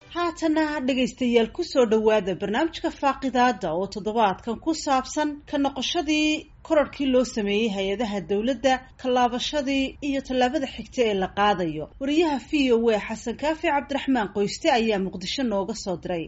haatana dhegaystayaal kusoo dhowaada barnaamijka faaqidaada oo toddobaadkan ku saabsan ka noqoshadii korarhkii loo sameeyey hay-adaha dowladda tallaabashadii iyo tallaabada xigta ee la qaadayo wariyaha v o a xasan kaafi cabdiraxmaan qoyste ayaa muqdisho nooga soo diray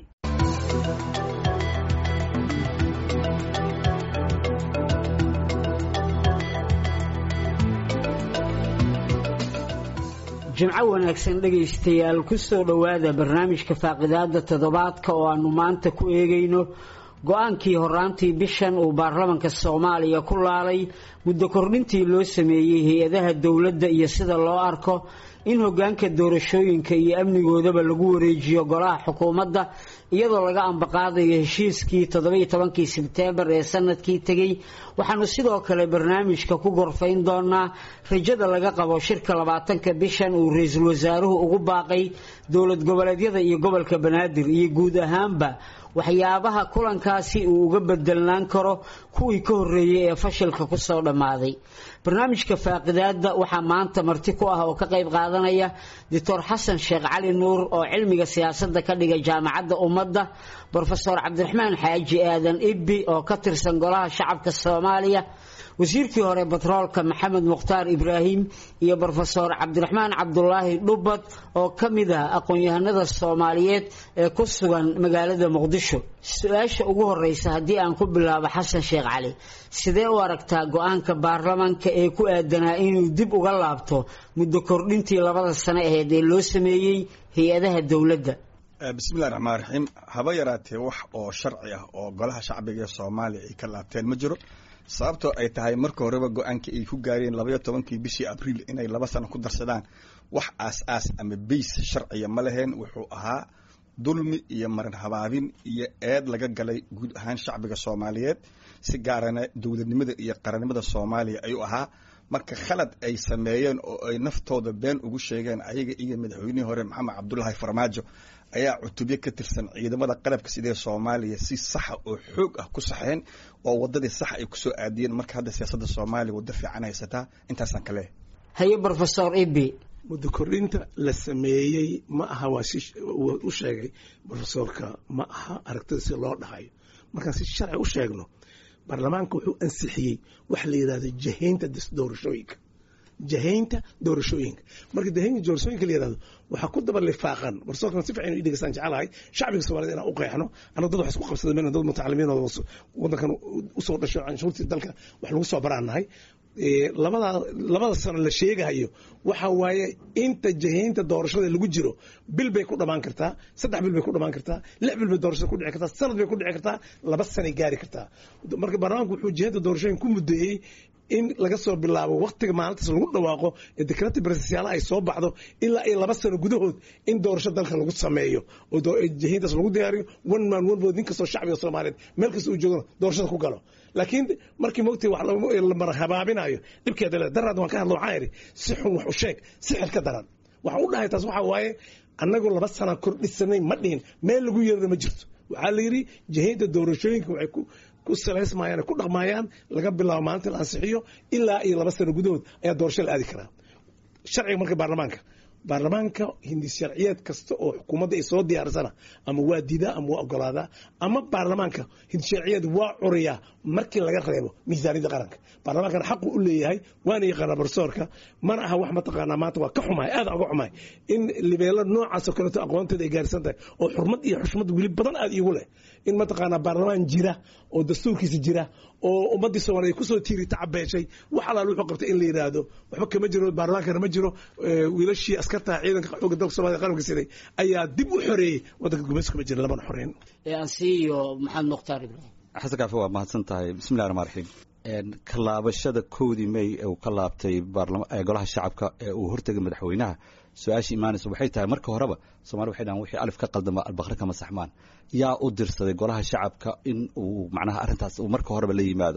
jimco wanaagsan dhegaystayaal kusoo dhowaada barnaamijka faaqidaada toddobaadka oo aanu maanta ku eegayno go-aankii horaantii bishan uu baarlamanka soomaaliya ku laalay muddo kordhintii loo sameeyey hay-adaha dowladda iyo sida loo arko in hogaanka doorashooyinka iyo amnigoodaba lagu wareejiyo golaha xukuumadda iyadoo laga ambaqaadayo heshiiskii toddobiyo tobankii sebteembar ee sanadkii tegey waxaanu sidoo kale barnaamijka ku gorfayn doonaa rajada laga qabo shirka labaatanka bishan uu ra-iisul wasaaruhu ugu baaqay dowlad goboleedyada iyo gobolka banaadir iyo guud ahaanba waxyaabaha kulankaasi uu uga bedelnaan karo kuwii ka horreeyey ee fashilka kusoo dhammaaday barnaamijka faaqidaada waxaa maanta marti ku ah oo ka qayb qaadanaya doctor xasan sheekh cali nuur oo cilmiga siyaasadda ka dhiga jaamacadda ummadda brofesor cabdiraxmaan xaaji aadan ibbi oo ka tirsan golaha shacabka soomaaliya wasiirkii hore batroolka maxamed mukhtaar ibraahim iyo brofesor cabdiraxmaan cabdulaahi dhubad oo ka mid ah aqoon-yahanada soomaaliyeed ee ku sugan magaalada muqdisho su-aasha ugu horeysa haddii aan ku bilaabo xasan sheekh cali sidee u aragtaa go-aanka baarlamanka ee ku aadanaa inuu dib uga laabto muddo kordhintii labada sano aheyd ee loo sameeyey hay-adaha dowladda bismillahi raxmaan raxiim haba yaraatee wax oo sharci ah oo golaha shacbiga ee soomaaliya ay ka laabteen ma jiro sababtoo ay tahay marka horeba go-aankii ay ku gaareen labaiyo tobankii bishii abriil inay laba sano ku darsadaan wax aas-aas ama bays sharciya ma laheen wuxuu ahaa dulmi iyo marin habaabin iyo eed laga galay guud ahaan shacbiga soomaaliyeed si gaarana dowladnimada iyo qarannimada soomaaliya ayuu ahaa marka khalad ay sameeyeen oo ay naftooda been ugu sheegeen ayaga iyo madaxweynihii hore maxamed cabdulaahi farmaajo ayaa cutubyo ka tirsan ciidamada qalabka sidee soomaaliya si saxa oo xoog ah ku saxeen oo wadadii sax ay kusoo aadiyeen marka hadda siyaasadda soomaaliya waddo fiican haysataa intaasaan ka leehay haye brofesor ibi muddo kordhinta la sameeyey ma aha waa si u sheegay brofesorka ma aha aragtida si loo dhahayo markaan si sharci u sheegno baarlamaanka wuxuu ansixiyey waxa la yidhahdo jahaynta doorashooyinka jahaynta doorashooyinka marka jahaynta doorashooyinka la yidhahdo waxaa ku daba lifaaqan barsoorkan si fiican inu dhegeystaan jecelahay shacbiga soomaaliyed inaan u qeexno annaga dad wax isku qabsada mayna dad mutacalimiin oo waddankan usoo dhasho canshuurtii dalka wax lagu soo baraan nahay labada labada sano la sheegahayo waxa waaye inta jahaynta doorashada lagu jiro bil bay ku dhamaan kartaa saddex bil bay ku dhamaan kartaa lix bil bay doorashada ku dhici kartaa sanad bay ku dhici kartaa laba sanay gaari kartaa marka baarlamaanku wuxuu jahaynta doorashooyin ku muddeeyey in laga soo bilaabo waktiga maalintaas lagu dhawaaqo ee dekrati barsasyaala ay soo baxdo ilaa iyo laba sano gudahood in doorasho dalka lagu sameeyo oo jahayntaas lagu diyaariyo one man one vote nin kastoo shacbiga soomaaliyeed meel kasta uu joogana doorashada ku galo laakiin markii mogtay wax la mara habaabinayo dhibkeeda le daraad waan ka hadlo waxaan idhi si xun wax u sheeg si xil ka daran waxaan u dhahay taas waxaa waaye annagu laba sana kordhisanay ma dhihin meel lagu yeerana ma jirto waxaa la yidhi jahaynta doorashooyinka waxay ku ku salaysmayaan ku dhaqmayaan laga bilaabo maalinta la ansixiyo ilaa iyo laba sano gudahood ayaa doorasho la aadi karaa sharciga marka baarlamaanka baarlamaanka hindis sharciyeed kasta oo xukuumadda ay soo diyaarsana ama waa diidaa ama waa ogolaadaa ama baarlamaanka hindis sharciyeed waa curiyaa markii laga reebo miisaaniyadda qaranka baarlamaankana xaqu u leeyahay waana yaqaanaa barsoorka mana aha wax mataqaanaa maanta waa ka xumahay aad uga xumahay in libeelo noocaasoo kaleeto aqoonteeda ay gaarsan tahay oo xurmad iyo xushmad weli badan aad iigu leh in mataqaanaa baarlamaan jira oo dastuurkiisa jira oo ummaddii soomaaliya kusoo tiiri tacabeeshay wax alaal wuxuu qabtay in la yidhaahdo waxba kama jiro baarlamaankana ma jiro wiilashii askartaha ciidanka xooga dalka soomaliya qaranka siday ayaa dib u xoreeyey waddanka gumayska ma jira labana xoreyn ansiiyo maxamed mukhtaar ibraahim xasan kaafi waa mahadsan tahay bismillahi raxmaan raxiim ka laabashada kowdii may ee uu ka laabtay golaha shacabka ee uu hortegay madaxweynaha su-aasha imaanaysa waxay tahay marka horeba soomali waxay dhahan wixii alif ka qaldama albaqre kama saxmaan yaa u dirsaday golaha shacabka in uu macnaha arrintaas uu marka horeba la yimaado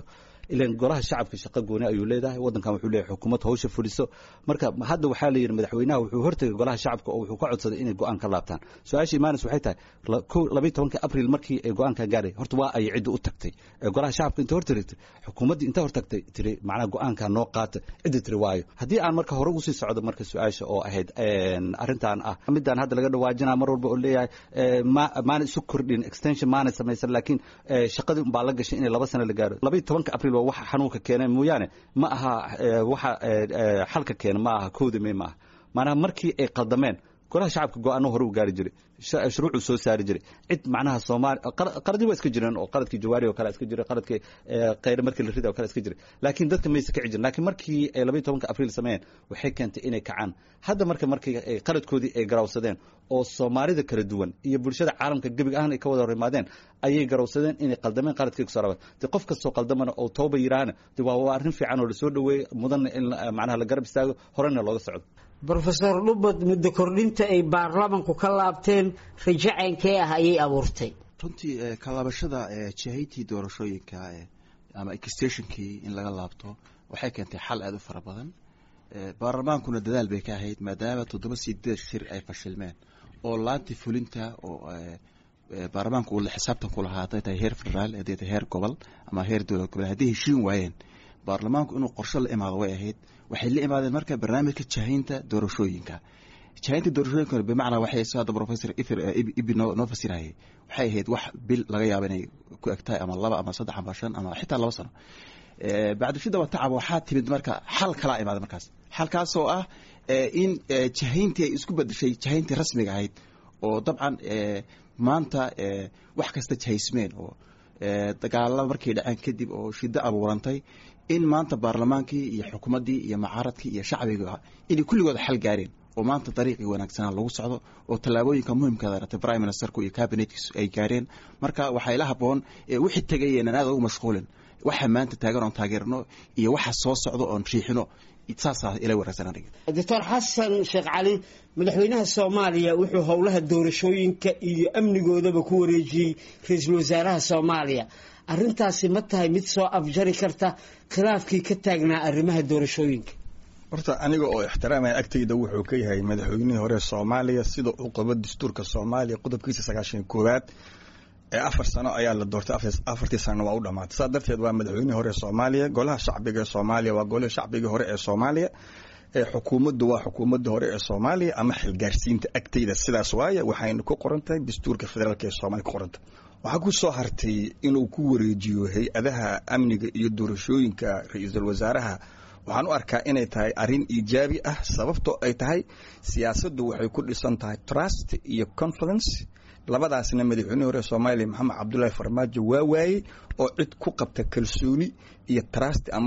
ilan golaha shacabka shaqo gooni ayuu leedahay waddankan wuxuu leeyahay xukuumad hawsha fuliso marka hadda waxaa la yidhi madaxweynaha wuxuu hortegay golaha shacabka oo wuxuu ka codsaday inay go-aan ka laabtaan su-aasha imaanis waxay tahay labayi tobanka abril markii ay go-aankan gaaray horta waa ay cidda u tagtay golaha shacabka inta hortagtay xukuumaddii inta hortagtay tiri macnaha go-aankan noo qaata cidda tiri waayo haddii aan marka hore usii socdo marka su-aasha oo ahayd arrintan ah midaan hadda laga dhawaajinaa mar walba oo leeyahay maana isu kordhin extension maana samaysan laakiin shaqadii unbaa la gashay inay laba sano la gaaro labayi tobanka abril waa waxa xanuunka keenay mooyaane ma aha waxa xalka keena ma aha kowda may ma aha maanaha markii ay qaldameen golaha shacabka go-aano hore u gaari jiray shuruucuu soo saari jiray cid macnaha soomaali qaladii waa iska jireen oo qaladkii jawaari oo kale iska jiray qaladkii khayre markii la rida oo kale iska jiray laakiin dadka maysa kici jirin laakiin markii ay labayi tobanka abriil sameeyeen waxay keentay inay kacaan hadda marka markii qaladkoodii ay garawsadeen oo soomaalida kala duwan iyo bulshada caalamka gebig ahaan ay ka wada hor imaadeen ayay garawsadeen inay qaldameen qaladkii kusoo rabaan de qof kastoo qaldamana oo tooba yiraahna de waa waa arrin fiican oo lasoo dhaweeyey mudanna in macnaha la garab istaago horena looga socdo brofesor dhubad muddo kordhinta ay baarlamanku ka laabteen rajo ceynkee ah ayay abuurtay runtii kalaabashada jahaytii doorashooyinka ama exstationkii in laga laabto waxay keentay xal aada u fara badan baarlamaankuna dadaal bay ka ahayd maadaama toddoba sideed shir ay fashilmeen oo laantii fulinta oo baarlamaanku uu xisaabtan ku lahaa hadday tahay heer federaal hadday tahay heer gobol ama heer dowlad gobol hadday heshiin waayeen baarlamaanku inuu qorsho la imaado way ahayd waxay la imaadeen marka barnaamijka jahaynta doorashooyinka jahaynta doorashooyinka bimacnaa waxay soo hadda professor ifir ibi noo noo fasirayay waxay ahayd wax bil laga yaabo inay ku egtahay ama laba ama saddex ama shan ama xitaa laba sano bacdishida wa tacab waxaa timid marka xal kalaa imaaday markaas xalkaasoo ah in jahayntii ay isku bedeshay jahayntii rasmiga ahayd oo dabcan maanta wax kasta jahaysmeen oo dagaalada markay dhaceen kadib oo shiddo abuurantay in maanta baarlamaankii iyo xukuumaddii iyo mucaaradkii iyo shacbiga inay kulligooda xal gaareen oo maanta dariiqii wanaagsanaa lagu socdo oo tallaabooyinka muhimkaada ratay prime ministerku iyo cabinetkiisu ay gaareen marka waxaa ila haboon wixii tegayeenan aada ugu mashquulin waxa maanta taagan oon taageerno iyo waxa soo socdo oon riixino saasaa ila wanaagsan aniga doctor xasan sheekh cali madaxweynaha soomaaliya wuxuu howlaha doorashooyinka iyo amnigoodaba ku wareejiyey ra-iisul wasaaraha soomaaliya arrintaasi ma tahay mid soo afjari karta khilaafkii ka taagnaa arrimaha doorashooyinka horta aniga oo ixtiraamaya agtayda wuxuu ka yahay madaxweynihii hore soomaaliya sida uu qabo dastuurka soomaaliya qodobkiisa sagaashan koowaad ee afar sano ayaa la doortay afartii sanana waa u dhamaatay saa darteed waa madaxweynihii hore ee soomaaliya golaha shacbiga ee soomaaliya waa golihii shacbigii hore ee soomaaliya ee xukuumaddu waa xukuumadda hore ee soomaaliya ama xilgaarsiinta agtayda sidaas waaye waxayna ku qoran tahay dastuurka federaalka ee soomaaliya ku qoranta waxaa ku soo hartay inuu ku wareejiyo hay-adaha amniga iyo doorashooyinka ra-iisul wasaaraha waxaan u arkaa inay tahay arrin iijaabi ah sababtoo ay tahay siyaasaddu waxay ku dhisan tahay trust iyo confidence labadaasna madaxweynihii hore soomaaliya maxamed cabdullaahi farmaajo waa waayey oo cid ku qabta kalsooni iyo trust ama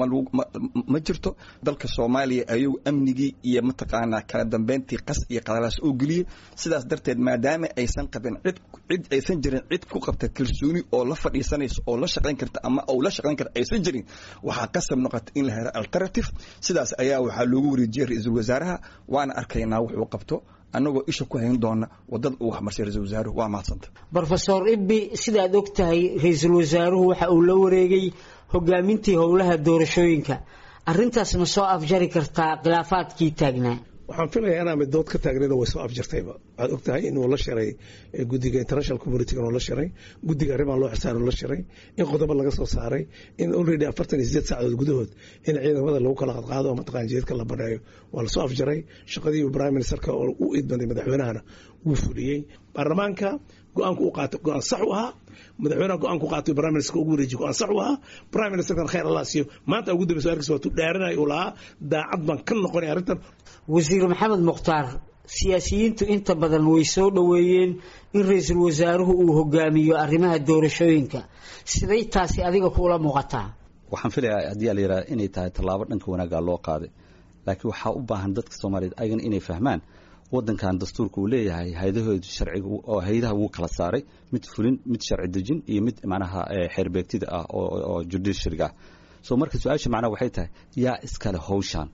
ma jirto dalka soomaaliya ayuu amnigii iyo mataqaanaa kala dambeyntii qas iyo qadalaas oo geliyey sidaas darteed maadaama aysan qabin cid cid aysan jirin cid ku qabta kalsooni oo la fadhiisanaysa oo la shaqayn karta ama ou la shaqayn karta aysan jirin waxaa qasab noqota in la helo alternative sidaas ayaa waxaa loogu wareejiyey ra-iisul wasaaraha waana arkaynaa wuxuu qabto annagoo isha ku hayn doona wadada uu waxmarsay ra-isul wasaaruhu waa mahadsanta brofesor ibbi sidaad og tahay ra-iisul wasaaruhu waxa uu la wareegay hogaamintii howlaha doorashooyinka arrintaas ma soo afjari kartaa khilaafaadkii taagnaa waxaan filayaa inaa mid dood ka taagnayna way soo afjartayba waxaad og tahay inuu la shiray guddiga international community inuu la shiray guddiga arrimaha loo xisaan la shiray in qodobo laga soo saaray in already afartan iyo sideed saacadood gudahood in ciidamada lagu kala qadqaado oo mataqaan jeedka la baneeyo waa lasoo afjaray shaqadii prime ministerka oo u idbanday madaxweynahana wuu fuliyey baarlamaanka go-aanku u qaatay go-aan sax u ahaa madaxweynaha go-aan ku qaatay prime minister ugu wareejiy go-aan sax u ahaa prime ministerkan khayr allah siiyo maanta ugu dambaysa arkiis waa tu dhaaranaya uu lahaa daacad baan ka noqonay arrintan wasiir maxamed mukhtaar siyaasiyiintu inta badan way soo dhoweeyeen in ra-iisul wasaaruhu uu hogaamiyo arrimaha doorashooyinka siday taasi adiga kuula muuqataa waxaan filayaa haddii la yidhaha inay tahay tallaabo dhanka wanaaggaa loo qaaday laakiin waxaa u baahan dadka soomaaliyeed ayagana inay fahmaan wadankan dastuurka uu leeyahay hayadahooda sharciga oo hayadaha wuu kala saaray mid fulin mid sharci dejin iyo mid macnaha xeerbeegtida ah oo judiciaryga ah so marka su-aasha macnaha waxay tahay yaa iskale hawshaan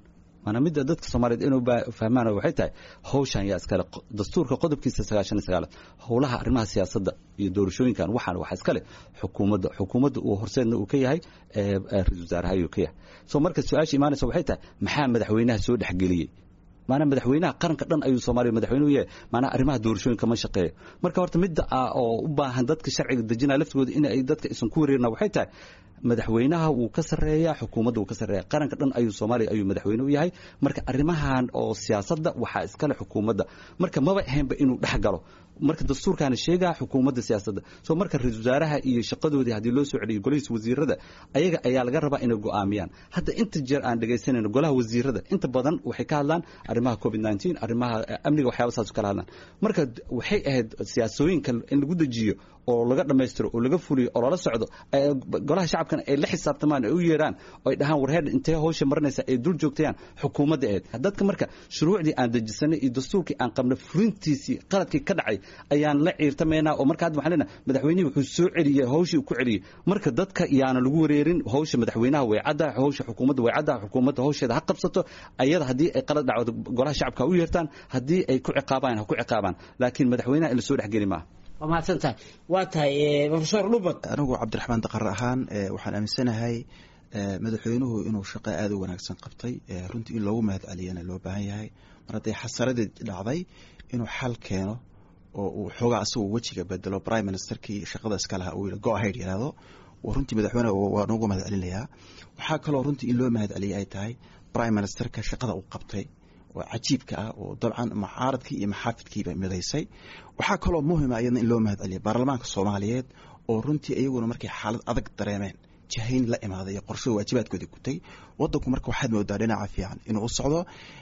maanaa midda dadka soomaaliyeed inuu fahmaan waxay tahay hawshan yaa iskale dastuurka qodobkiisa sagaashan iyo sagaalaad howlaha arrimaha siyaasadda iyo doorashooyinkan waxaan waxaa iskale xukuumadda xukuumadda uu horseedna uu ka yahay ra-isul wasaaraha ayuu ka yahay so marka su-aasha imaanaysa waxay tahay maxaa madaxweynaha soo dhexgeliyey maanaa madaxweynaha qaranka dhan ayuu soomaaliya madaxweyne u yahay maanaa arrimaha doorashooyinka ma shaqeeyo marka horta midda ah oo u baahan dadka sharciga dejinaya laftigooda in ay dadka isan ku wareerina waxay tahay madaxweynaha wuu ka sarreeyaa xukuumadda wuu ka sarreeya qaranka dhan ayuu soomaaliya ayuu madaxweyne u yahay marka arrimahan oo siyaasadda waxaa iskale xukuumadda marka maba ahaynba inuu dhex galo marka dastuurkaana sheegaa xukuumadda siyaasadda soo marka ra-isul wasaaraha iyo shaqadoodii haddii loo soo celiyo golihiisa wasiirada ayaga ayaa laga rabaa inay go'aamiyaan hadda inta jeer aan dhegaysanayno golaha wasiirada inta badan waxay ka hadlaan arrimaha covid nneteen arrimaha amniga waxyaaba saas kala hadlaan marka waxay ahayd siyaasooyinka in lagu dejiyo oo laga dhammaystiro oo laga fuliyo oo lala socdo golaha shacabkana ay la xisaabtamaan ay u yeeraan oo ay dhahaan warheer intee hawsha marinaysa ay dul joogtayaan xukuumadda eed dadka marka shuruucdii aan dejisanay iyo dastuurkii aan qabnay fulintiisii qaladkii ka dhacay ayaan la ciirtamaynaa oo marka hadda waxaan leenahay madaxweynihii wuxuu soo celiyey hawshii uu ku celiyey marka dadka yaana lagu wareerin hawsha madaxweynaha way caddaha hawsha xukuumadda way caddaha xukuumadda hawsheeda ha qabsato ayada haddii ay qalad dhacdo golaha shacabka ha u yeertaan haddii ay ku ciqaabaan ha ku ciqaabaan laakiin madaxweynaha in la soo dhexgeli maaha waa mahadsan tahay waa tahay profesor dhubad anigu cabdiraxmaan daqar ahaan waxaan aaminsanahay madaxweynuhu inuu shaqo aada u wanaagsan qabtay runtii in loogu mahad celiyana loo baahan yahay mar hadday xasaradii dhacday inuu xal keeno oo uu xoogaa asagoo wejiga bedelo prime ministerkii shaqada iska laha uu go ahead yidhaahdo runtii madaxweyneha waa noogu mahad celinayaa waxaa kaloo runtii in loo mahad celiyay ay tahay prime ministerka shaqada uu qabtay oo cajiibka ah oo dabcan mucaaradkii iyo maxaafidkiiba midaysay waxaa kaloo muhima iyadna in loo mahad celiya baarlamaanka soomaaliyeed oo runtii iyaguna markay xaalad adag dareemeen jahayn la imaaday iyo qorshada waajibaadkoodii gutay wadanku marka waxaad moodaa dhinaca fiican inuu u socdo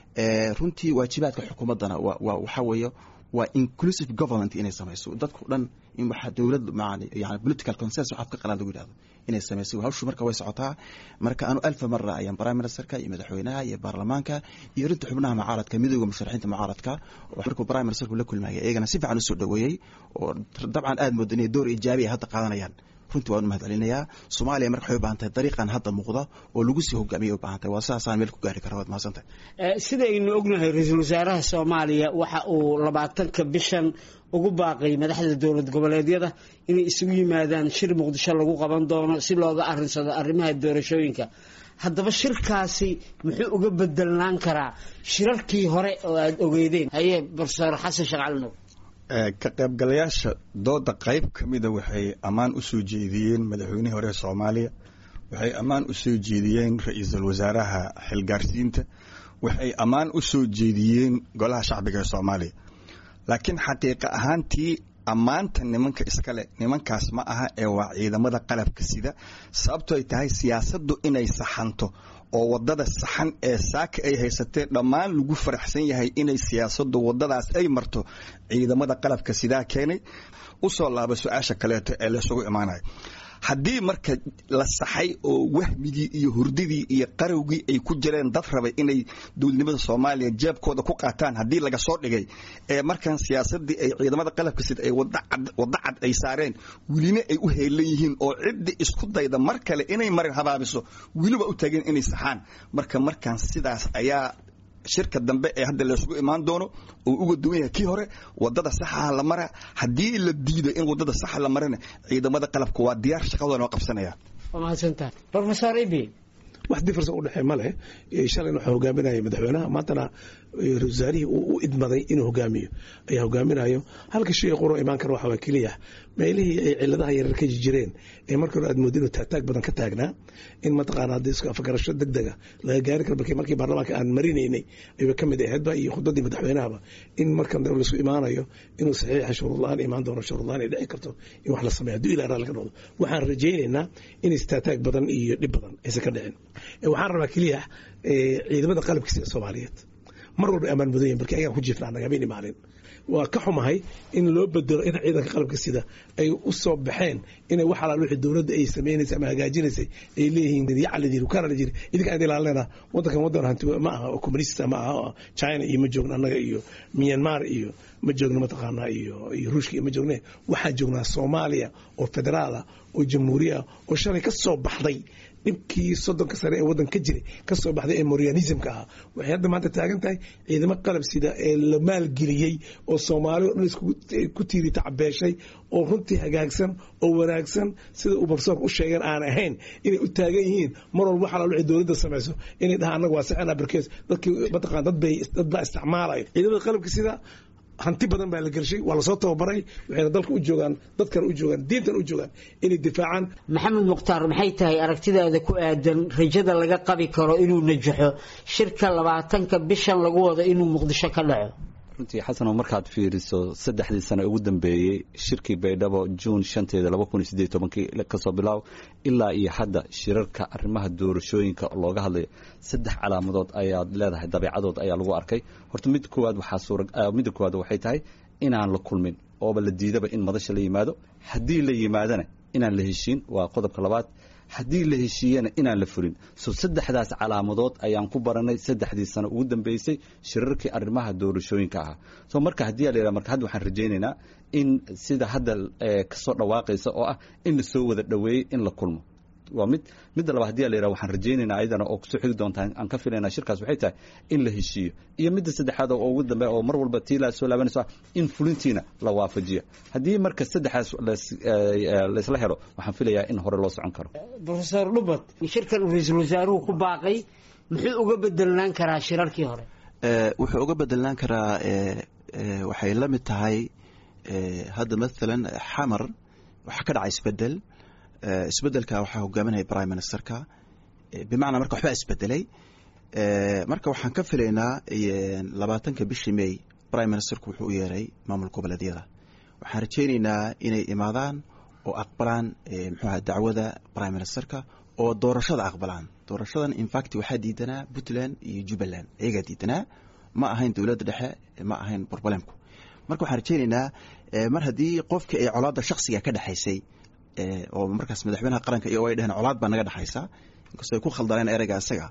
runtii waajibaadka xukuumaddana waxaa weeye waa inclusive government inay samayso dadku dhan in waxaa dowlad yani political consensus afka qalaad lagu yidhahdo inay samayso hawshu marka way socotaa marka anu alfa mara ayaan prime ministerka iyo madaxweynaha iyo baarlamaanka iyo rinta xubnaha mucaaradka midooda musharaxiinta mucaaradka oo markuu prime ministerku la kulmayay iyagana si fiican usoo dhaweeyey oo dabcan aad moodo inay door ijaabi ay hadda qaadanayaan runtii waan u mahad celinayaa soomaaliya marka waxay u baahan tahay dariiqan hadda muuqda oo lagu sii hogaamiyay u baahan tahay waa sidaasaan meel ku gaari kara waad mahadsantahay sidaynu ognahay ra-iisul wasaaraha soomaaliya waxa uu labaatanka bishan ugu baaqay madaxda dowlad goboleedyada inay isugu yimaadaan shir muqdisho lagu qaban doono si looga arinsado arrimaha doorashooyinka haddaba shirkaasi muxuu uga bedelnaan karaa shirarkii hore oo aada ogeydeen haye profesor xasan sheekh calinow ka qaybgalayaasha dooda qayb ka mida waxay ammaan u soo jeediyeen madaxweynihii hore soomaaliya waxay ammaan u soo jeediyeen ra-iisul wasaaraha xilgaarsiinta waxay ammaan u soo jeediyeen golaha shacbiga ee soomaaliya laakiin xaqiiqa ahaantii ammaanta nimanka iskale nimankaas ma aha ee waa ciidamada qalabka sida sababto ay tahay siyaasaddu inay saxanto oo wadada saxan ee saaka ay haysatee dhammaan lagu faraxsan yahay inay siyaasaddu wadadaas ay marto ciidamada qalabka sidaa keenay usoo laaba su-aasha kaleeto ee laysugu imaanayo haddii marka la saxay oo wahmigii iyo hurdidii iyo qarowgii ay ku jireen dad rabay inay dowladnimada soomaaliya jeebkooda ku qaataan haddii laga soo dhigay ee markan siyaasadii ay ciidamada qalabka sida ay waddo cad ay saareen welina ay u heelan yihiin oo ciddi isku dayda mar kale inay marin habaabiso weliba u tageen inay saxaan marka markaan sidaas ayaa shirka dambe ee hadda laysugu imaan doono oo uga duwan yahay kii hore wadada saxaha la mara haddii la diido in wadada saxa la marana ciidamada qalabka waa diyaar shaqadooda noo qabsanaya waa mahadsantahay profesor ibi wax difference u dhexee ma leh shalayna waxaa hogaaminaya madaxweynaha maantana wasaarihii uu u idmaday inuu hogaamiyo ayaa hogaaminayo halka shay qoro imaan kara waxa waa keliya meelihii ay ciladaha yarar ka jireen ee markii hore aad mooddo inuu taagtaag badan ka taagnaa in mataqaana haddii isku afgarasho deg dega laga gaari karo markii markii baarlamaanka aan marinaynay ayba ka mid ahaydba iyo khudbadii madaxweynahaba in markan dambe laisku imaanayo inuu saxiixa shuruud la-aan imaan doono shuruud la-aan ay dhici karto in wax la sameeyo hadduu ilaa raalli ka noqdo waxaan rajaynaynaa in istaataag badan iyo dhib badan aysan ka dhicin waxaan rabaa keliya ciidamada qalabkiisa soomaaliyeed mar walba ammaan mudan yahin barki ayagaan ku jiifnaa annaga habeen maalin waa ka xumahay in loo bedelo in ciidanka qalabka sida ay u soo baxeen inay wax alaal wixii dowladda ay samaynaysay ama hagaajinaysay ay leeyihiin yacal layidhi kana la jiri idinka aan ilaalinayna waddankan waddan hanti ma aha oo communista ma aha china iyo ma joogno annaga iyo myanmar iyo ma joogno mataqaanaa iyo iyo ruushka iyo ma joogne waxaan joognaa soomaaliya oo federaala oo jamhuuriya oo shalay ka soo baxday dhibkii soddonka sare ee waddan ka jiray kasoo baxday ee morianismka ahaa waxay hadda maanta taagan tahay ciidamo qalab sida ee la maalgeliyey oo soomaali o dhan isku tiiri tacbeeshay oo runtii hagaagsan oo wanaagsan sida uu barsoorka u sheegeen aan ahayn inay u taagan yihiin mar walba waxaa lalo dowladda samayso inay dhahaan annaga waa saxena barkees dadkii mataqaan dad bay dad baa isticmaalaya ciidamada qalabka sida hanti badan baa la gelshay waa lasoo tababaray waxayna dalka u joogaan dadkana u joogaan diintana u joogaan inay difaacaan maxamed mukhtaar maxay tahay aragtidaada ku aadan rajada laga qabi karo inuu najaxo shirka labaatanka bishan lagu wado inuu muqdisho ka dhaco runtii xasanoo markaad fiiriso saddexdii sane ugu dambeeyey shirkii baydhabo juun shanteeda laba kun iyo sideed tobankii kasoo bilaaw ilaa iyo hadda shirarka arrimaha doorashooyinka looga hadlayo saddex calaamadood ayaad leedahay dabeecadood ayaa lagu arkay horta mid koowaad waxaa suura midda koowaad waxay tahay inaan la kulmin ooba la diidaba in madasha la yimaado haddii la yimaadana inaan la heshiin waa qodobka labaad haddii la heshiiyena inaan la fulin so saddexdaas calaamadood ayaan ku baranay saddexdii sano ugu dambeysay shirarkii arrimaha doorashooyinka ahaa so marka haddii a la yidhaha marka hadda waxaan rajaynaynaa in sida hadda kasoo dhawaaqaysa oo ah in la soo wada dhoweeyey in la kulmo waa mid midda labaad hadii a la yidhaha waxaan rajaynaynaa ayadana oo kusoo xigi doontaa aan ka filaynaa shirkaas waxay tahay in la heshiiyo iyo midda saddexaad oo ugu dambeeya oo mar walba tii la soo laabanayso ah in fulintiina la waafajiyo haddii marka saddexdaas laysla helo waxaan filayaa in hore loo socon karo profesor dhubad shirkan uu ra-iisul wasaaruhu ku baaqay muxuu uga bedelnaan karaa shirarkii hore wuxuu uga bedelnaan karaa waxay la mid tahay hadda maalan xamar waxaa ka dhacay isbedel isbedelka waxaa hogaaminaya prime ministerka bimacnaa marka waxbaa isbedelay marka waxaan ka filaynaa labaatanka bishii may prime ministerku wuxuu u yeeray maamul goboleedyada waxaan rajaynaynaa inay imaadaan oo aqbalaan mxuaha dacwada prime ministerka oo doorashada aqbalaan doorashadan infact waxaa diidanaa puntland iyo jubbaland iyagaa diidanaa ma ahayn dowladda dhexe ma ahayn borbalemku marka waxaan rajaynaynaa mar haddii qofka ay colaadda shaksiga ka dhexaysay oo markaas madaxweynaha qaranka iyo ay dheheen colaad baa naga dhexaysa inkastoo ay ku khaldaneen ereyga isaga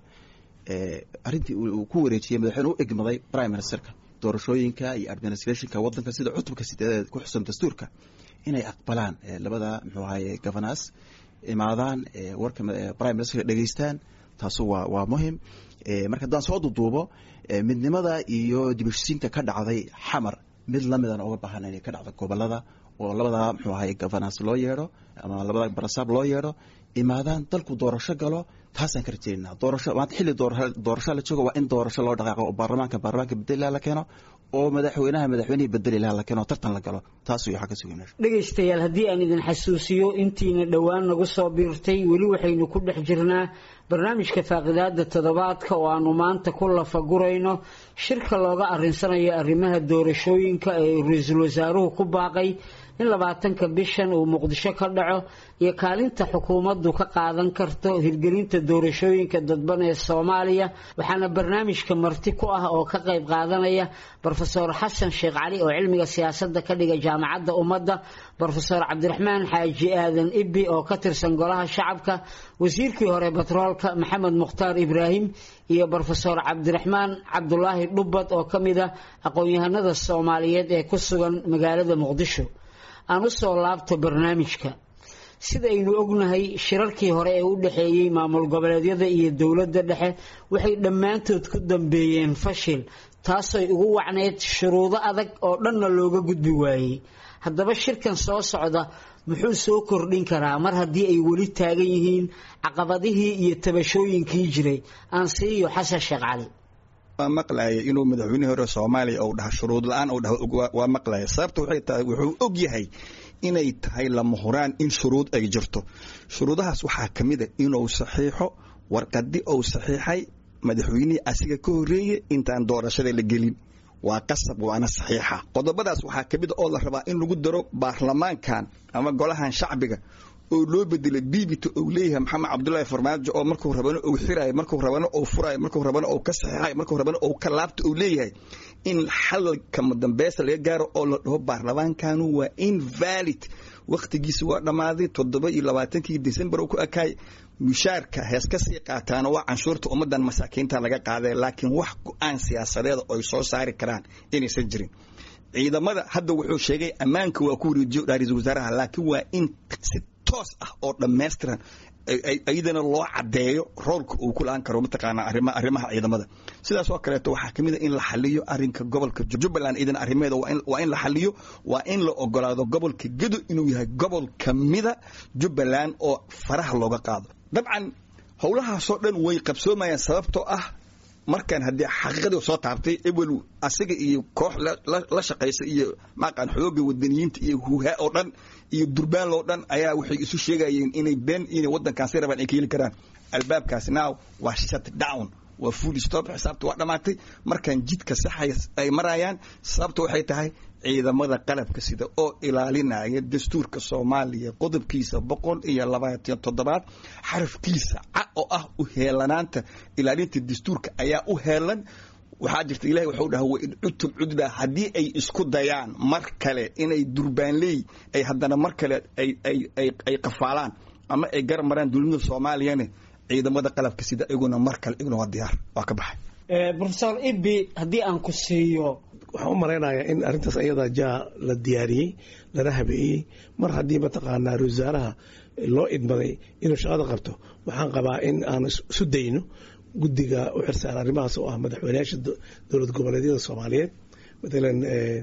arrintii uu ku wareejiyey madaxweyne u egmaday prime ministerka doorashooyinka iyo administrationka waddanka sida cutubka sideedeed ku xusan dastuurka inay aqbalaan labada muxuu ahaye governas imaadaan warka prime ministerka dhegeystaan taasu waa waa muhim marka haddaan soo duduubo midnimada iyo dibishisiinta ka dhacday xamar mid lamidana uga baahan inay ka dhacdo gobolada oo labada muxuu ahaye governas loo yeedho ama labada barasaab loo yeedho imaadaan dalku doorasho galo taasaan ka rajeynaa doorasho maanta xilli doorasho la joogo waa in doorasho loo dhaqaaqo oo baarlamaanka baarlamaanka bedeli la keeno oo madaxweynaha madaxweynihii bedeli laha la keeno tartan la galo taas waxaa ka sugan dhegaystayaal haddii aan idin xasuusiyo intiina dhowaan nagu soo biirtay weli waxaynu ku dhex jirnaa barnaamijka faaqidaada toddobaadka oo aanu maanta ku lafagurayno shirka looga arinsanayo arrimaha doorashooyinka ee ra-iisul wasaaruhu ku baaqay in labaatanka bishan uu muqdisho ka dhaco iyo kaalinta xukuumaddu ka qaadan karto hirgelinta doorashooyinka dadban ee soomaaliya waxaana barnaamijka marti ku ah oo ka qayb qaadanaya brofesor xasan sheekh cali oo cilmiga siyaasadda ka dhiga jaamacadda ummadda brofesor cabdiraxmaan xaaji aadan ibbi oo ka tirsan golaha shacabka wasiirkii hore batroolka maxamed mukhtaar ibraahim iyo brofesor cabdiraxmaan cabdulaahi dhubbad oo ka mid ah aqoon-yahanada soomaaliyeed ee ku sugan magaalada muqdisho aan u soo laabto barnaamijka sidaynu ognahay shirarkii hore ee u dhexeeyey maamul goboleedyada iyo dowladda dhexe waxay dhammaantood ku dambeeyeen fashil taasay ugu wacneyd shuruudo adag oo dhanna looga gudbi waayey haddaba shirkan soo socda muxuu soo kordhin karaa mar haddii ay weli taagan yihiin caqabadihii iyo tabashooyinkii jiray aan siiyo xasan sheekh cali waa maqlaya inuu madaxweynihii hore soomaaliya ou dhaha shuruud la-aan ou dhaha waa maqlaya sababta waxay tahay wuxuu og yahay inay tahay lama huraan in shuruud ay jirto shuruudahaas waxaa ka mid a inuu saxiixo warqadi ou saxiixay madaxweynihii asiga ka horreeye intaan doorashada la gelin waa qasab waana saxiixa qodobadaas waxaa ka mid a oo la rabaa in lagu daro baarlamaankan ama golahan shacbiga oo loo bedelay biibita ou leeyahay maxamed cabdullaahi farmaajo oo markuu rabano ou xirayo markuu rabano ou furayo markuu rabano ou ka saxiixayo markuu rabano ou ka laabta ou leeyahay in xalka madambeesa laga gaaro oo la dhaho baarlamaankanu waa invalid wakhtigiisa waa dhammaaday toddoba iyo labaatankii december oo ku ekaay mushaarka hees ka sii qaataana waa canshuurta ummadan masaakiinta laga qaaday laakiin wax go-aan siyaasadeeda oy soo saari karaan inaysan jirin ciidamada hadda wuxuu sheegay ammaanka waa ku wareejiyo ra-iisul wasaaraha laakiin waa in si toos ah oo dhammaystiran iyadana loo caddeeyo roolka uu ku la-aan karo mataqaanaa arrima arrimaha ciidamada sidaas oo kaleeto waxaa kamid a in la xaliyo arrinka gobolka jubbaland iidan arrimeeda waa in la xaliyo waa in la ogolaado gobolka gedo inuu yahay gobol kamida jubbaland oo faraha looga qaado dabcan howlahaasoo dhan way qabsoomayaan sababtoo ah markaan haddii xaqiiqadii soo taabtay ebel asiga iyo koox la shaqaysa iyo maaqaan xooga wadaniyiinta iyo huuhaa oo dhan iyo durbaan oo dhan ayaa waxay isu sheegayeen inay been inay waddankaasi rabaan ay ka heli karaan albaabkaasi now waa shut down waa full stop xisaabta waa dhammaatay markaan jidka saxay ay marayaan sababta waxay tahay ciidamada qalabka sida oo ilaalinaya dastuurka soomaaliya qodobkiisa boqol iyo labaatan toddobaad xarafkiisa ca oo ah u heelanaanta ilaalinta dastuurka ayaa u heelan waxaa jirta ilahay waxuu dhaha wain cudtum cudba haddii ay isku dayaan mar kale inay durbaanleey ay haddana mar kale ay qafaalaan ama ay gar maraan dowladnimada soomaaliyane ciidamada qalabka sida iguna mar kale iguna waa diyaar waa ka baxay profesor ibi haddii aan ku siiyo waxaan u malaynayaa in arrintaas ayadaa jaa la diyaariyey lana habeeyey mar haddii mataqaanaa ra wasaaraha loo idmaday inuu shaqada qabto waxaan qabaa in aan isu dayno guddiga u xirsaara arrimahaas oo ah madaxweyneyaasha dowlad goboleedyada soomaaliyeed matalan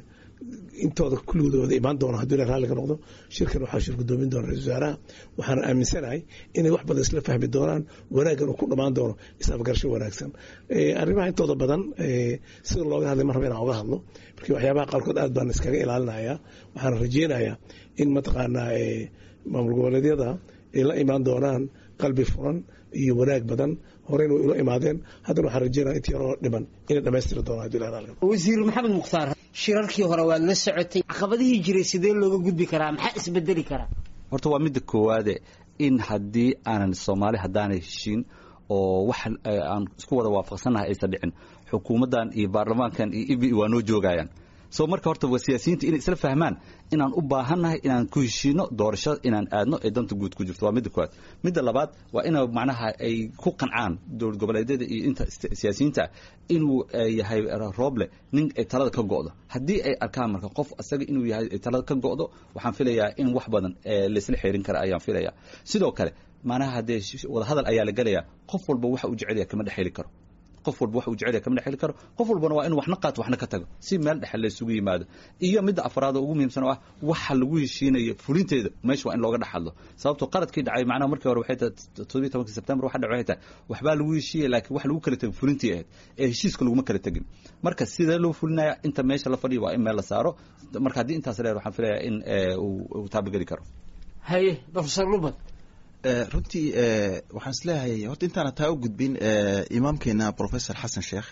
intooda kulligooda imaan doona haddii la raalli ka noqdo shirkan waxaa shir gudoomin doona ra-isul wasaaraha waxaana aaminsanahay inay wax badan isla fahmi doonaan wanaaggan uu ku dhammaan doono is-afgarasho wanaagsan arrimaha intooda badan sida looga hadlay mar raba inaan oga hadlo markii waxyaabaha qaarkood aad baan iskaga ilaalinayaa waxaana rajeynayaa in mataqaanaa maamul goboleedyada ay la imaan doonaan qalbi furan iyo wanaag badan horeyna way ula imaadeen haddana waxaan rajeynaya inta yaroo dhiman inay dhammaystiri doonaan haddii la raalli wasiir maxamed mukhtaar shirarkii hore waad la socotay caqabadihii jiray sidee looga gudbi karaa maxaa isbedeli karaa horta waa midda koowaade in haddii aanan soomaali haddaanay heshiin oo wax aan isku wada waafaqsannahay aysan dhicin xukuumaddan iyo baarlamaankan iyo ibi waa noo joogayaan so marka horta waa siyaasiyiinta inay isla fahmaan inaan u baahannahay inaan ku heshiino doorashada inaan aadno ee danta guud ku jirto waa midda koowaad midda labaad waa ina macnaha ay ku qancaan dowlad goboleedyada iyo inta siyaasiyiinta inuu yahay rooble nin ay talada ka go'do haddii ay arkaan marka qof asaga inuu yahay ay talada ka go'do waxaan filayaa in wax badan laysla xeerin kara ayaan filayaa sidoo kale macnaha haddee wadahadal ayaa la gelayaa qof walba waxa uu jecelaya kama dhexheli karo qof walba wax uu jecel yahay kama dhexeli karo qof walbana waa inuu waxna qaato waxna ka tago si meel dhexe la isugu yimaado iyo midda afraad oo ugu muhiimsan oo ah waxa lagu heshiinayo fulinteeda meesha waa in looga dhex hadlo sababtoo qaladkii dhacay macnaha markii hore waxay tahay toddobiyi tobankii sebtembar waxa dhacay waxay tahay waxbaa lagu heshiiyey laakiin wax lagu kala tegay fulintii ahayd ee heshiiska laguma kala tegin marka sidee loo fulinaya inta meesha la fadhiyo waa in meel la saaro marka haddii intaas leer waxaan filayaa in uu taabageli karo haye professor lubad runtii waxaan isleeyahay horta intaana taa u gudbin imaamkeena professor xasan sheekh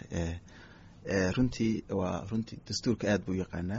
runtii waa runtii dastuurka aad buu yaqaanaa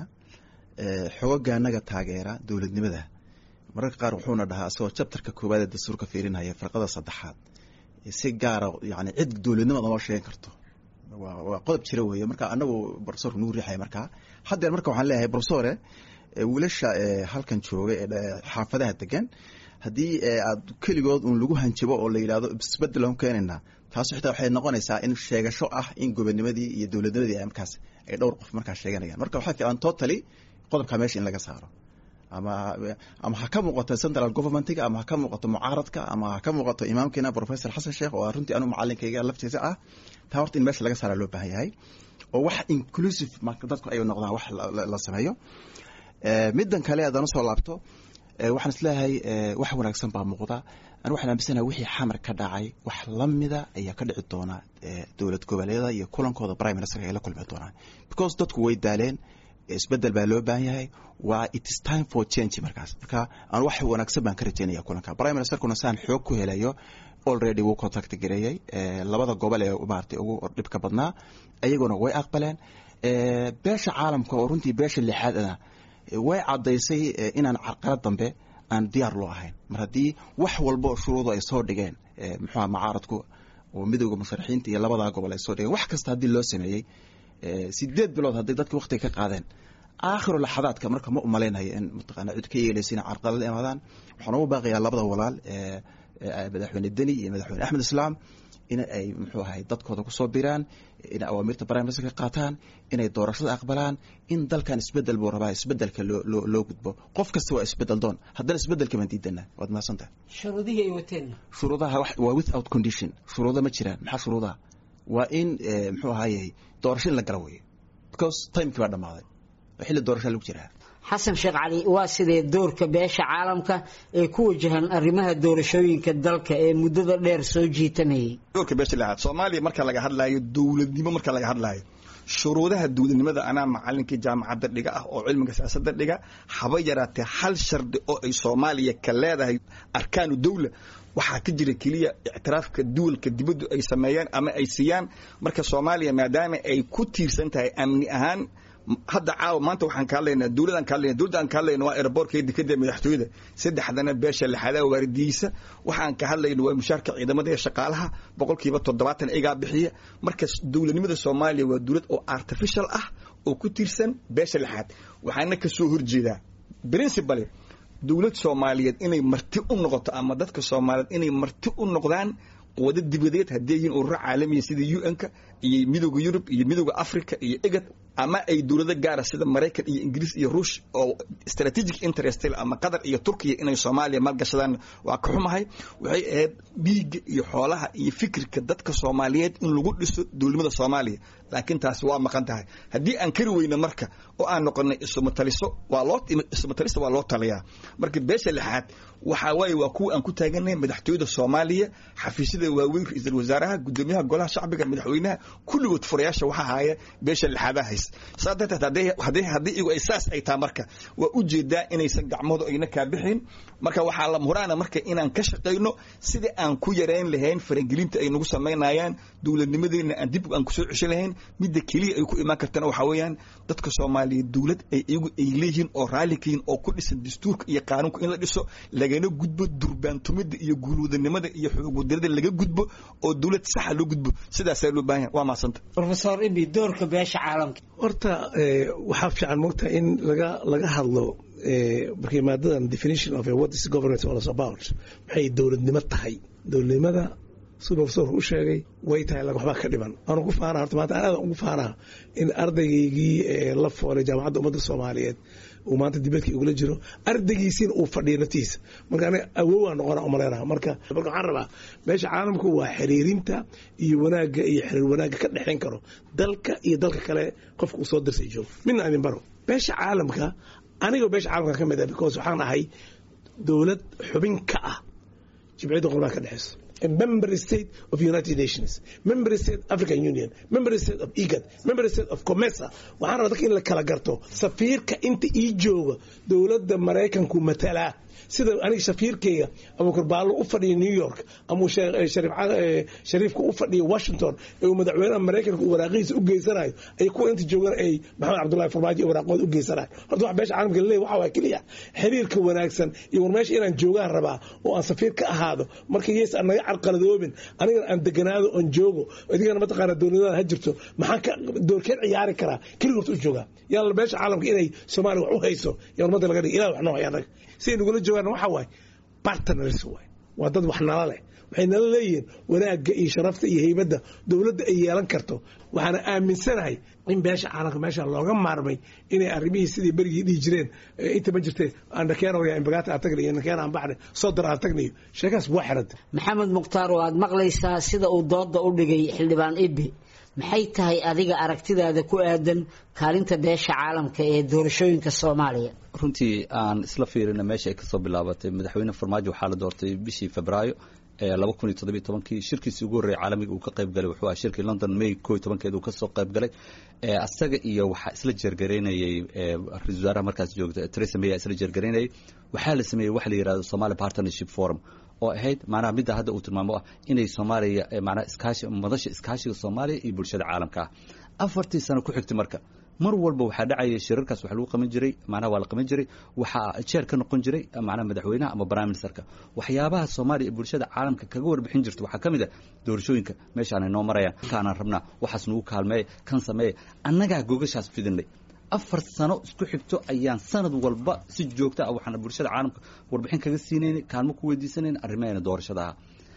xogoga anaga taageera dowladnimada mararka qaar wuxuuna dhahaa asagoo jabtarka koowaad ee dastuurka fiirinaya farqada saddexaad si gaara yani cid dowladnimada noo sheegan karto waa qodob jira weeye marka anagu profesorku nagu riixaya markaa haddeer marka waxaan leeyahay profesore wiilasha halkan jooga ee xaafadaha degan haddii aad keligood uun lagu hanjabo oo la yidhahdo isbedel aan keenaynaa taas xitaa waxay noqonaysaa in sheegasho ah in gobonimadii iyo dowladnimadii ay markaas ay dhowr qof markaas sheeganayaan marka waxaa fiican totally qodobkaa meesha in laga saaro ama ama ha ka muuqato central governmentiga ama ha ka muuqato mucaaradka ama ha ka muuqato imaamkeena professor xasan sheekh oo runtii anu macalinkayga laftiisa ah taa horta in meesha laga saara loo baahan yahay oo wax inclusive dadku ay noqdaan wax la sameeyo middan kale haddaan usoo laabto waxaan isleeyahay wax wanaagsan baa muuqda an waxaan aaminsanaha wixii xamar ka dhacay wax lamida ayaa ka dhici doona dowlad goboleeda iyo kulankooda prime ministerka ay la kulmi doonaan because dadku way daaleen isbedel baa loo baahan yahay waa it is time for change markaas marka aan wax wanaagsan baan ka rajeynaya kulanka prime ministerkuna saan xoog ku helayo already wuu contact gareeyey labada gobol ee maaragtay ugu dhibka badnaa iyaguna way aqbaleen beesha caalamka oo runtii beesha lixaadana way caddaysay inaan carqalad dambe aan diyaar loo ahayn mar haddii wax walba oo shuruudu ay soo dhigeen muxuuha macaaradku oo midowda musharaxiinta iyo labadaa gobol ay soo dhigeen wax kasta haddii loo sameeyey sideed bilood hadday dadka waktiga ka qaadeen aakhiru laxadaadka marka ma umalaynayo in mataqaana cid ka yeelaysa inay carqalad imaadaan waxaan ugu baaqayaa labada walaal madaxweyne deni iyo madaxweyne axmed islaam in ay muxuu ahay dadkooda kusoo biraan inay awaamirta prime ministerka qaataan inay doorashada aqbalaan in dalkan isbedel buu rabaa isbedelka loo loo loo gudbo qof kasta waa isbedel doon haddana isbedelka baan diidana waad mahadsantahay shuruudihii ay wateen shuruudaha wax- waa without condition shuruudo ma jiraan maxaa shuruudaha waa in eh, muxuu ahaaye doorasho in la gala weeye because timekii baa dhammaaday oo xilli doorashaa lagu jiraa xasan sheekh cali waa sidee doorka beesha caalamka ee ku wajahan arrimaha doorashooyinka dalka ee muddada dheer soo jiitanayay doorka beesha lixaad soomaaliya marka laga hadlaayo dowladnimo marka laga hadlaayo shuruudaha dowladnimada anaa macalinkii jaamacadda dhiga ah oo cilmiga siyaasadda dhiga haba yaraatee hal shardi oo ay soomaaliya ka leedahay arkaanu dowla waxaa ka jira keliya ictiraafka duwalka dibaddu ay sameeyaan ama ay siiyaan marka soomaaliya maadaama ay ku tiirsan tahay amni ahaan hadda caawa maanta waxaan ka hadlaynaa dowladaan ka hadlayna dowladda aan ka hadlayna waa aeroboortka dekada madaxtooyada saddexdana beesha lixadaa waardiyeysa waxaan ka hadlayna waa mushaarka ciidamada ee shaqaalaha boqolkiiba toddobaatan igaa bixiya marka dowladnimada soomaaliya waa dowlad oo artificial ah oo ku tiirsan beesha lixaad waxaana ka soo horjeedaa principally dowlad soomaaliyeed inay marti u noqoto ama dadka soomaaliyeed inay marti u noqdaan wada dibadeed haddii yihiin ururo caalamiya sida un-ka iyo midooda yurub iyo midooda africa iyo egad ama ay dowlado gaara sida maraykan iyo ingiriis iyo ruush oo strategic interest leh ama qatar iyo turkiya inay soomaaliya maalgashadaan waa ka xumahay waxay ahayd dhiigga iyo xoolaha iyo fikirka dadka soomaaliyeed in lagu dhiso dowladnimada soomaaliya laakiin taasi waa maqan tahay haddii aan kari weyno marka oo aan noqonay isumataliso waa loo isumatalista waa loo taliyaa marka beesha lixaad waxaa waaye waa kuwa aan ku taaganahay madaxtooyada soomaaliya xafiisyada waaweyn ra-iisul wasaaraha gudoomiyaha golaha shacbiga madaxweynaha kulligood furayaasha waxaa haya beesha lixaadaha hays saa darteed hadday hadday haddii iyagu ay saas ay tahay marka waa ujeedaa inaysan gacmoodu ayna kaa bixin marka waxaa la muraana marka inaan ka shaqayno sidii aan ku yareyn lahayn faragelinta ay nagu samaynayaan dowladnimadeena aan dib aan kusoo ceshan lahayn midda keliya ay ku imaan kartana waxaa weeyaan dadka soomaaliyeed dowlad ay iyagu ay leeyihiin oo raalli ka yihiin oo ku dhisan dastuurka iyo qaanuunka in la dhiso lagana gudbo durbaantumida iyo guulwadanimada iyo xoogwadanada laga gudbo oo dowlad saxa loo gudbo sidaasaa loo baahan yahay waa mahadsanta rofesor ibi doorka beesha caalamka horta eh, waxaa fiican mogta in laga laga hadlo eh, markii maadadan definition of what is governance all is about maxay dowladnimo tahay dowladnimada siduu profesorku u sheegay way tahay lag waxbaa ka dhiman waanu ku faanaa horta maanta aad ugu faanaa in ardaygaygii eh, la foolay jaamacadda ummadda soomaaliyeed uu maanta dibadkii ugula jiro ardaygiisiina uu fadhiyo naftiisa marka aniga awowaa noqona umaleynaha marka marka waxaan rabaa meesha caalamku waa xiriirinta iyo wanaagga iyo xiriir wanaagga ka dhexayn karo dalka iyo dalka kale qofka uu soo dirsay joogo midna idin baro beesha caalamka anigoo beesha caalamka ka mid ah because waxaan ahay dowlad xubin ka ah jimciyadda qurbaha ka dhexeyso a member state of United Nations, member state African Union, member state of IGAD, member state of COMESA. waxaan rabaa dadka in la kala garto safiirka inta ii jooga dowladda maraykanku matalaa sida aniga safiirkeyga abuukar baallo u fadhiya new york ama uu shee- eh, shariif ca- eh, shariifka u fadhiya washington ee uu madaxweynaha maraykanka uu waraaqihiisa u geysanayo ay kuwa inta joogan ay maxamed cabdullahi farmaajo iyo waraaqooda u geysanayo horta wax beesha caalamka laleeyahy waxa waa keliya xiriirka wanaagsan iyo war meesha inaan joogaan rabaa oo aan safiir ka ahaado marka yees aan naga carqaladoobin anigana aan deganaado oon joogo idigana mataqaana dowladada ha jirto maxaan ka doorkeed ciyaari karaa keliga horta u joogaa yalla beesha caalamka inay soomaaliya wax u hayso yaa ummadda laga dhigi ilah wax noo haya annaga siday nagula joogaan waxa waaye partners waay waa dad wax nala leh waxay nala leeyihiin wanaagga iyo sharafta iyo heybadda dowladda ay yeelan karto waxaana aaminsanahay in beesha caalamka meesha looga maarmay inay arrimihii sidii berigii dhihi jireen eh, inta ma jirte andhakeenoya imbagaata aan tagnayo nakeena aan baxnay sodor aan tagnayo sheekaas waa xiranta maxamed mukhtaar oo aad maqlaysaa sida uu dooda u dhigay xildhibaan ibi maxay tahay adiga aragtidaada ku aadan kaalinta beesha caalamka ee doorashooyinka soomaaliya runtii aan isla fiirina meesha ay kasoo bilaabatay madaxweyne farmaajo waxaa la doortay bishii febraayo ee laba kun iyo toddobiyo tobankii shirkiisii ugu horreeyay caalamiga uu ka qayb galay wuxuu ahaa shirkii london may koo iyo tobankeeda uu kasoo qayb galay ee asaga iyo waxaa isla jeergaraynayay ee ra-iisul wasaaraha markaas joogta theresa may aa isla jeergaraynayay waxaa la sameeyey waxa la yidhahdo somali partnership forum oo ahayd macnaha midda hadda uu tilmaamo ah inay soomaaliya ee macnaha iskaashi madasha iskaashiga soomaaliya iyo bulshada caalamka ah afartii sano ku xigtay marka mar walba waxaa dhacaya shirarkaas waxa lagu qaban jiray macnaha waa la qaban jiray waxaa jeer ka noqon jiray macnaha madaxweynaha ama prime ministerka waxyaabaha soomaaliya iyo bulshada caalamka kaga warbixin jirta waxaa ka mid ah doorashooyinka meeshaanay noo marayaan kaanaan rabnaa waxaas nagu kaalmeeya kan sameeya annagaa gogashaas fidinay afar sano isku xigto ayaan sanad walba si joogta ah waxaan bulshada caalamka warbixin kaga siinaynay kaalmo ku weydiisanayna arrimaheena doorashada ahaa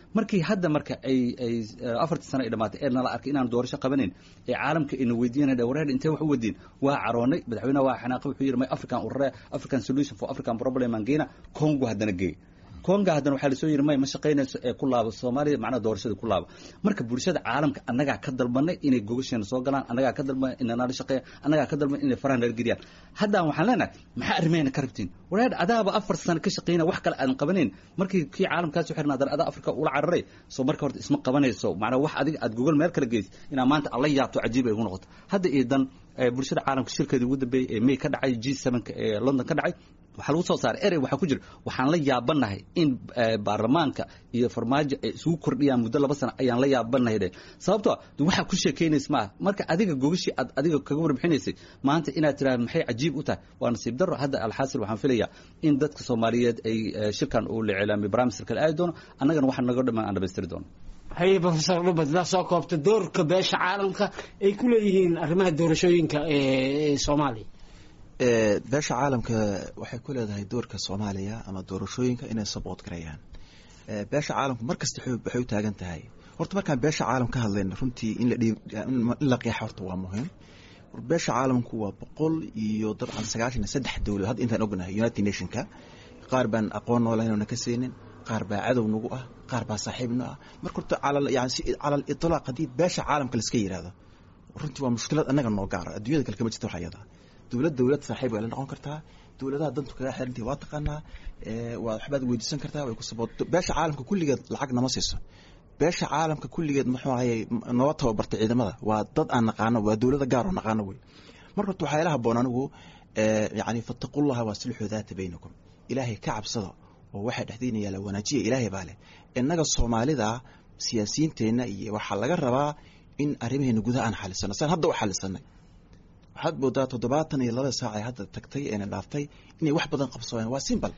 markii hadda marka ay ay afartii sano ay dhamaatay ee nala arkay inaan doorasho qabanayn ee caalamka ina weydiinaya wareer intee wax u wadiin waa caroonay madaxweynaha waa xanaaqay wuxuu yidhi may african urare african solution for african problem aan geena congo haddana geey konga haddana waxaa lasoo yidhi may ma shaqaynayso ee ku laabo soomaaliya macnaha doorashada ku laabo marka bulshada caalamka annagaa ka dalbanay inay gogasheena soo galaan annagaa ka dalbanay inay nala shaqeeyaan annagaa ka dalbanay inay faraha nala geliyaan haddaan waxaan leenahay maxaa arrimayna ka rabtiin wareer adaaba afar sano ka shaqeynaya wax kale aadan qabanayn markii kii caalamkaas u xirna haddana adaa afrika ula cararay soo marka horta isma qabanayso macnaha wax adiga aad gogol meel kala geysid inaa maanta alla yaabto cajiib ay ugu noqoto hadda iyo dan bulshada caalamka shirkeedii ugu dambeeyey ee may ka dhacay g sevenka ee london ka dhacay waxaa lagu soo saaray erey waxaa ku jira waxaan la yaabanahay in baarlamaanka iyo farmaajo ay isugu kordhiyaan muddo laba sano ayaan la yaabanahay dhe sababtoo waxaa ku sheekeynaysa maaha marka adiga gogashii aad adiga kaga warbixinaysay maanta inaad tiraahdo maxay cajiib u tahay waa nasiib daro hadda alxaasil waxaan filayaa in dadka soomaaliyeed ay shirkan uu la iclaamay barnaamijka kale aadi doono annagana waxaa naga dhamaan aan dhamaystiri doono haye professor dhubad daa soo koobta doorka beesha caalamka ay ku leeyihiin arrimaha doorashooyinka ee soomaaliya beesha caalamka waxay ku leedahay doorka soomaaliya ama doorashooyinka inay saboot gareeyaan beesha caalamku mar kasta waxay u taagan tahay horta markaan beesha caalam ka hadlayna runtii in la qeexa horta waa muhiim beesha caalamku waa boqol iyo dabcan sagaashan iyo saddex dowlad hadda intaan ognahay united nationka qaar baan aqoon noolaynona ka siinin qaar baa cadow nagu ah qaar baa saaxiibna ah marka horta yani si cala aliطlaaq haddii beesha caalamka laiska yidhaahdo runtii waa mushkilad annaga noo gaara adduunyada kale kama jirta wax ayada dowlad dowlad saaxiib way la noqon kartaa dowladaha dantu kaga xirantahi waa taqaanaa waa waxbaad weydiisan kartaa way ku saboot beesha caalamka kulligeed lacag nama siiso beesha caalamka kulligeed muxuu ahayey noo tababartay ciidamada waa dad aan naqaano waa dowlada gaar oo naqaano wey marka horta waxaa ila haboon anigu yani fattaqullaha waasilxuu daata baynakum ilaahay ka cabsada oo waxaa dhexdiina yaala wanaajiya ilaahay baa leh innaga soomaalida siyaasiyiinteenna iyo waxaa laga rabaa in arrimaheena gudaha aan xalisano saan hadda u xalisanay waxaad moodaa toddobaatan iyo laba saac ee hadda tagtay eena dhaaftay inay wax badan qabsadeen waa simbal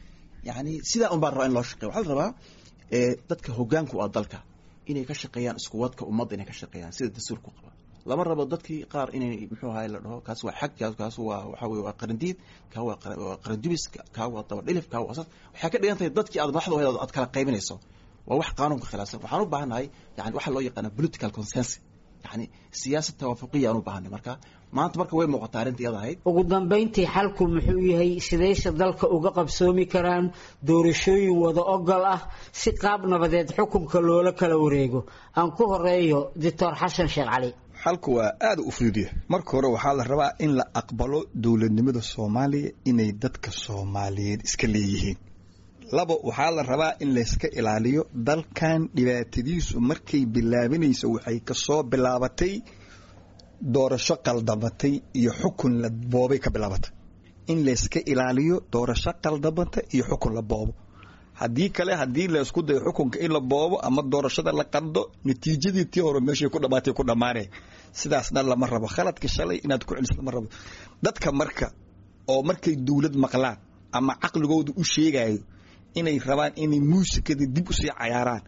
yani sidaa un baa rabaa in loo shaqeya waxaa la rabaa dadka hogaanku ah dalka inay ka shaqeeyaan isku wadka ummadda inay ka shaqeeyaan sida dastuurku qaba lama rabo dadkii qaar inay muxuu ahay la dhaho kaas waa xag kaas waa waxa weye waa qarandiid kaa waa qarandubis kaa waa dabadhilif kaa waa asas waxay ka dhigan tahay dadkii aad madaxda ahayd aad kala qaybinayso waa wax qaanuunka khilaafsan waxaan u baahannahay yani waxaa loo yaqaana political consensus yani siyaasad tawaafuqiya aan u baahanay marka maanta marka way muuqataa arrinta iyada ahayd ugu dambayntii xalku muxuu yahay sidayse dalka uga qabsoomi karaan doorashooyin wada ogol ah si qaab nabadeed xukunka loola kala wareego aan ku horeeyo doctor xasan sheekh cali xalku waa aada u fududiya marka hore waxaa la rabaa in la aqbalo dowladnimada soomaaliya inay dadka soomaaliyeed iska leeyihiin labo waxaa la rabaa in layska ilaaliyo dalkan dhibaatadiisu markay bilaabinayso waxay kasoo bilaabatay doorasho qaldamatay iyo xukun la boobay ka bilaabatay in layska ilaaliyo doorasho qaldamata iyo xukun la boobo haddii kale haddii laysku dayo xukunka in la boobo ama doorashada la qaldo natiijadii tii hore meeshay ku dhamaatay ku dhammaanay sidaasna lama rabo khaladka shalay inaad ku celiso lama rabo dadka marka oo markay dowlad maqlaan ama caqligooda u sheegayo inay rabaan inay muusikada dib usii cayaaraan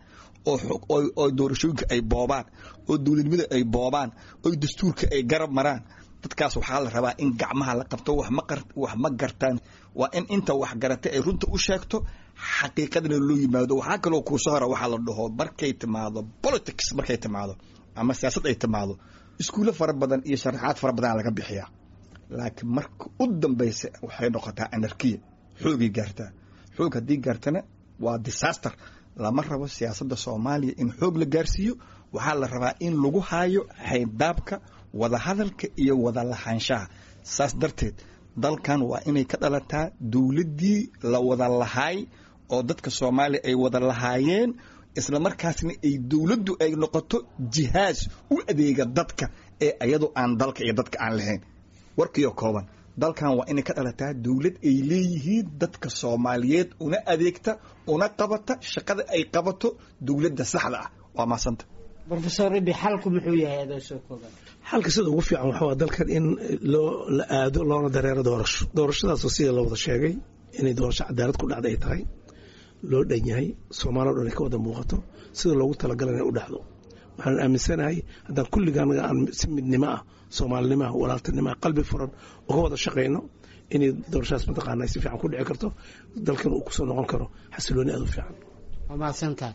oo doorashooyinka ay boobaan oo dowladnimada ay boobaan oo dastuurka ay garab maraan dadkaas waxaa la rabaa in gacmaha la qabto wax ma gartaan waa in inta wax garatay ay runta u sheegto xaqiiqadana loo yimaado waxaa kaloo kuusoo hora waxaa la dhaho markay timaado politics markay timaado ama siyaasad ay timaado iskuulo fara badan iyo sharaxaad fara badan laga bixiyaa laakiin marka u dambaysa waxay noqotaa anarkiya xoogay gaartaa xoog haddii gaartana waa disaster lama rabo siyaasadda soomaaliya in xoog la gaarsiiyo waxaa la rabaa in lagu haayo xayndaabka wadahadalka iyo wada lahaanshaha saas darteed dalkan waa inay ka dhalataa dowladdii la wada lahaay oo dadka soomaaliya ay wada lahaayeen isla markaasna ay dowladdu ay noqoto jihaas u adeega dadka ee iyadu aan dalka iyo dadka aan lahayn warkiyo kooban dalkan waa inay ka dhalataa dowlad ay leeyihiin dadka soomaaliyeed una adeegta una qabata shaqada ay qabato dowladda saxda ah waa maasanta rofesor ibi xalku muxuu yahay adoo soo kooban xalka sida ugu fiican waxaa waa dalkan in loo la aado loona dareero doorasho doorashadaasoo sida la wada sheegay inay doorasho cadaalad ku dhacda ay tahay loo dhan yahay soomaaliya o dhan ay ka wada muuqato sida loogu talagalay inay u dhacdo waxaan aaminsanahay haddaan kulligaan aan si midnimo ah soomaalinimo ah walaaltinimo ah qalbi furan uga wada shaqayno inay doorashadaas mataqaana ay si fiican ku dhici karto dalkan uu kusoo noqon karo xasilooni aad u fiican waa mahadsantahay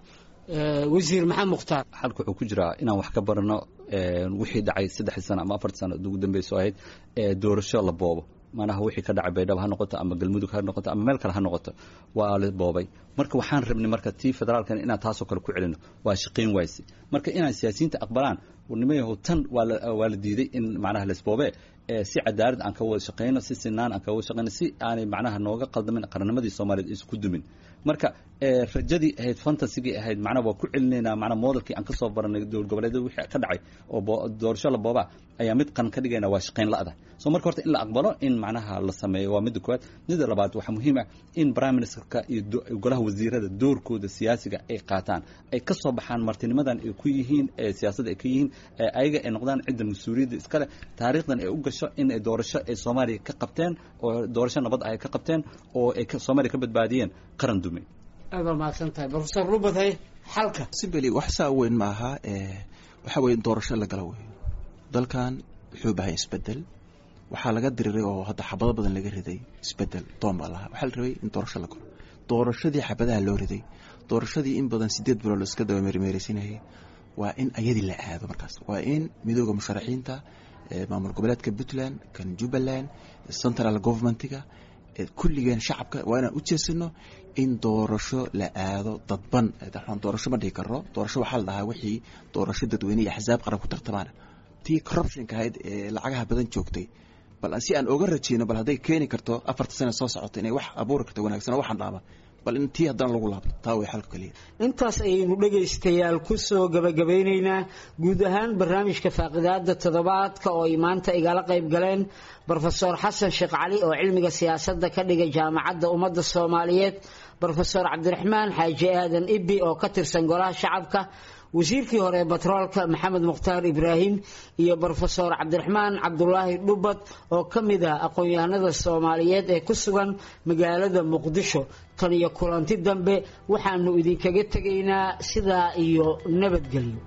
wasiir maxamed mukhtaar xalka wuxuu ku jiraa inaan wax ka barano wixii dhacay saddexdii sano ama afartii sano ugu dambeyso ahayd doorasho la boobo manaha wixii ka dhacay baydhabo ha noqoto ama galmudug ha noqoto ama meel kale ha noqoto waa la boobay marka waxaan rabnay marka tii federaalkan inaan taasoo kale ku celino waa shaqayn wayse marka inaan siyaasiyiinta aqbalaan nimayahow tan waa la waa la diiday in macnaha laisboobe si cadaalad aan ka wada shaqayno si sinaan aan ka wada shaqayno si aanay macnaha nooga qaldamin qaranimadii soomaaliyeed isku dumin marka rajadii ahayd fantasigii ahayd macnaha waa ku celinaynaa macnaha modelkii aan kasoo baranay dowlad goboleedyada wixii ka dhacay oo doorasho la boobaa ayaa mid qaran ka dhigayna waa shaqayn la'da so marka horta in la aqbalo in macnaha la sameeyo waa midda koowaad midda labaad waxaa muhiim ah in prime ministerka iyo golaha wasiirada doorkooda siyaasiga ay qaataan ay ka soo baxaan martinimadan ay ku yihiin siyaasadda ay ka yihiin ayaga ay noqdaan cidda mas-uuliyadda iskale taariikhdan ay u gasho in ay doorasho ay soomaaliya ka qabteen oo doorasho nabad ah ay ka qabteen oo ay soomaaliya ka badbaadiyeen qaran dume aad waa mahadsan tahay profesor rubathay xalka simbeli wax saa weyn ma aha waxa weye in doorasho la gala weyo dalkan wuxuu bahay isbedel waxaa laga diriray oo hadda xabado badan laga riday isbedel doon baa lahaa waxaa la rabay in doorasho la galo doorashadii xabadaha loo riday doorashadii in badan sideed bilood iska daba meermeeraysanayay waa in ayadii la aado markaas waa in midooda musharaxiinta maamul goboleedka puntland kan jubbaland central governmentiga kulligeen shacabka waa inaan u jeesano in doorasho la aado dadban doorasho ma dhihi karo doorasho waxaa la dhahaa wixii doorasho dadweyne iyo axsaab qaran ku tartamaan tii corruptionka ahayd ee lacagaha badan joogtay bal si aan oga rajeyno bal hadday keeni karto afarta sane soo socota inay wax abuuri karto wanaagsan oo waxaan dhaama bal in tii haddana lagu laabto taa way xalka kaliya intaas ayaynu dhegaystayaal ku soo gabagabeynaynaa guud ahaan barnaamijka faaqidaada toddobaadka oo ay maanta igala qayb galeen brofesor xasan sheekh cali oo cilmiga siyaasadda ka dhigay jaamacadda ummadda soomaaliyeed brofesor cabdiraxmaan xaaji aadan ibi oo ka tirsan golaha shacabka wasiirkii hore batroolka maxamed mukhtaar ibraahim iyo brofesor cabdiraxmaan cabdulaahi dhubad oo ka mid ah aqoon-yahanada soomaaliyeed ee ku sugan magaalada muqdisho tan iyo kulanti dambe waxaanu idinkaga tegaynaa sidaa iyo nabadgelyo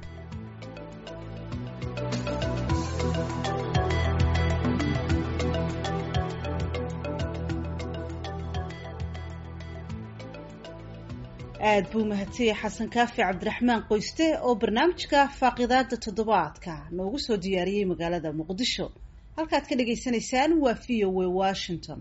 aad buu mahadsanyahay xasan kaafi cabdiraxmaan qoyste oo barnaamijka faaqidaada toddobaadka noogu soo diyaariyey magaalada muqdisho halkaad ka dhagaysanaysaan waa v o a washington